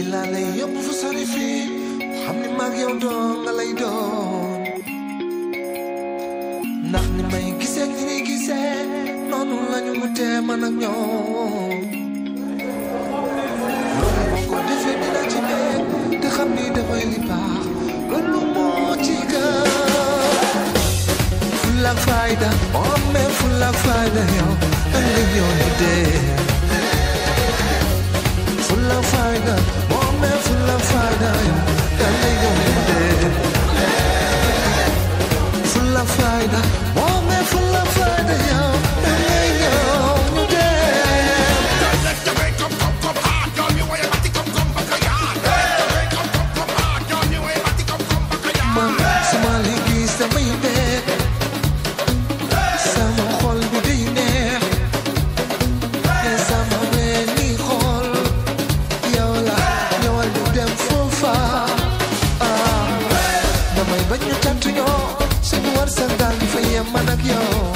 laa lay yóbbu fu sori fii xam ni mag yow doo nga lay doon ndax ni may gisee ñi ni gisee noonu lañu mu tee man ak ñoom loolu moo ko defee dina ci nekk te xam ni dafay li baax loolu moo ci gën fulla ak fayda oh mais fulla ak fayda yow ëllëg yow ñu dee fulla ak fayda oh mais fulla ak fayda yow ëllëg yow ñu dee fulla ak fayda oh mais fulla ak fayda yow ëllëg yow ñu dee man sama liggéey samay nekk sama xol bi day neex te sama ween ni xol yow la ñëwal ñu dem foofa ah damay bañ ñu tàntu ñoo suñu war sa daal di fa yem man ak yow